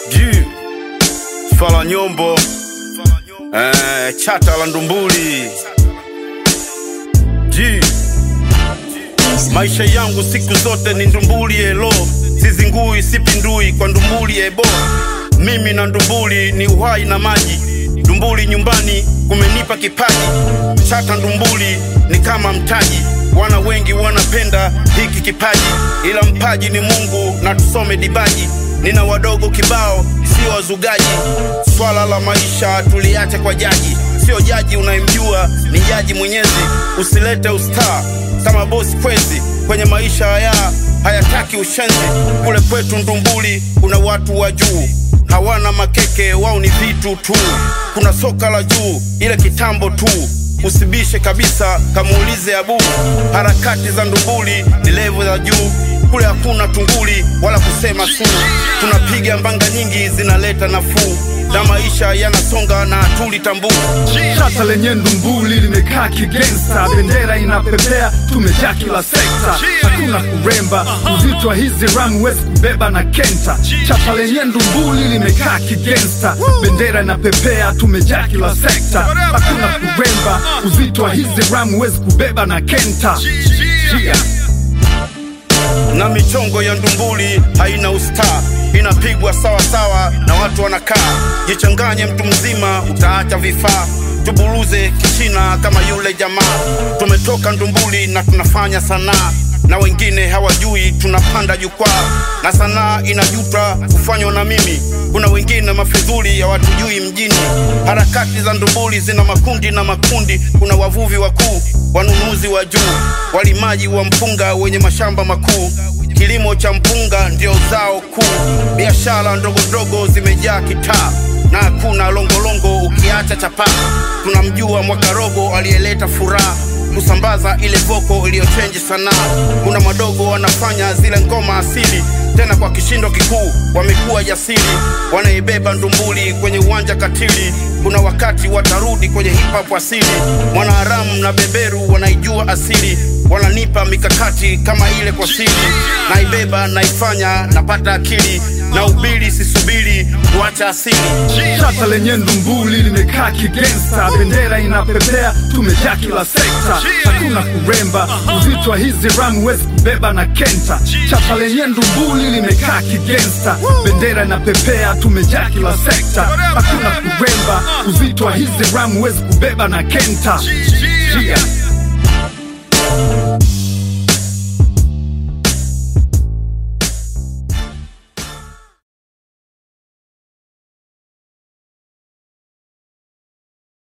Ji Fala Nyombo eh, chata la Ndumbuli Ji Maisha yangu siku zote ni Ndumbuli elo, sizingui sipindui kwa Ndumbuli ebo. Mimi na Ndumbuli ni uhai na maji, Ndumbuli nyumbani kumenipa kipaji. Chata Ndumbuli ni kama mtaji, wana wengi wanapenda hiki kipaji, ila mpaji ni Mungu na tusome dibaji. Nina wadogo kibao, sio wazugaji. Swala la maisha tuliache kwa jaji, sio jaji unayemjua, ni jaji Mwenyezi. Usilete ustaa kama bosi kwezi kwenye maisha haya hayataki ushenzi. Kule kwetu Ndumbuli kuna watu wa juu hawana makeke, wao ni vitu tu. Kuna soka la juu ile kitambo tu, usibishe kabisa, kamuulize Abu. Harakati za Ndumbuli ni levo za juu kule hakuna tunguli wala kusema su, tunapiga mbanga nyingi zinaleta nafuu na maisha yanasonga na hatulitambua. Chata lenye Ndumbuli limekaa kigangsta, bendera inapepea, tumejaa kila sekta, hakuna kuremba, uzito wa hizi ramu huwezi kubeba na kenta. Chata lenye Ndumbuli limekaa kigangsta, bendera inapepea, tumejaa kila sekta, hakuna kuremba, uzito wa hizi ramu huwezi kubeba na kenta. Yeah. na michongo ya Ndumbuli haina ustaa, inapigwa sawa sawa na watu wanakaa. Jichanganye mtu mzima, utaacha vifaa. Tuburuze kichina kama yule jamaa. Tumetoka Ndumbuli na tunafanya sanaa, na wengine hawajui tunapanda jukwaa, na sanaa inajuta kufanywa na mimi. Kuna wengine mafidhuli hawatujui mjini. Harakati za Ndumbuli zina makundi na makundi. Kuna wavuvi wakuu, wanunuzi wa juu, walimaji wa mpunga wenye mashamba makuu. Kilimo cha mpunga ndio zao kuu. Biashara ndogo ndogo zimejaa kitaa na hakuna longolongo ukiacha chapaa. Tunamjua Mwakarogo aliyeleta furaha kusambaza ile voko iliyochenji sanaa. Kuna madogo wanafanya zile ngoma asili tena kwa kishindo kikuu, wamekuwa jasiri, wanaibeba Ndumbuli kwenye uwanja katili. Kuna wakati watarudi kwenye hip hop asili. Mwanaharamu na beberu wanaijua asili, wananipa mikakati kama ile kwa siri, naibeba naifanya, napata akili na ubili, sisubiri kuacha asili. Chata lenye Ndumbuli limekaa kigangsta, bendera inapepea, tumejaa kila sekta, hakuna kuremba, uzito wa hizi ramu huwezi kubeba na kenta. Chata lenye Ndumbuli limekaa kigangsta, bendera inapepea, tumejaa kila sekta, hakuna kuremba, uzito wa hizi ramu huwezi kubeba na kenta. Yeah.